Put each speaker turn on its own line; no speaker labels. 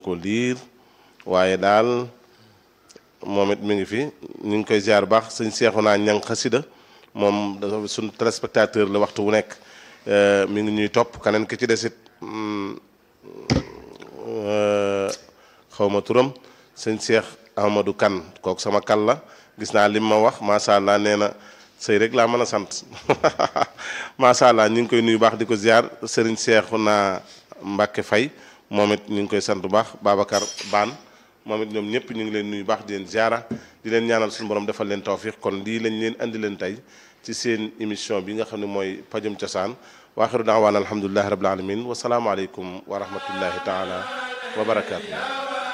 ko liir waaye daal moom it mi ngi fi ñu ngi koy ziar baax sëñ seexu naa ñang xasida moom dafa suñ téléspectateur la waxtu wu nekk mi ngi ñuy topp keneen ki ci desit xaw ma turam sëñ seex ahmadou kan kooku sama kal la gis naa lim ma wax macha allah nee na sëy rek laa mën a sant macha allah ñu ngi koy nuyu baax di ko ziar sëriñ seexu naa mbàkke fay moom it ñu ngi koy sant bu baax babacar baan moom it ñoom ñëpp ñu ngi leen nuyu baax di leen ziara di leen ñaanal suñu borom defal leen tawfiq kon lii lañ leen andi leen tey ci seen émission bi nga xam ne mooy pajum cosaan waaxiru daawaan alhamdulilahi rabil alamin wasalaamualeykum wa rahmatullahi taala wa barakaatu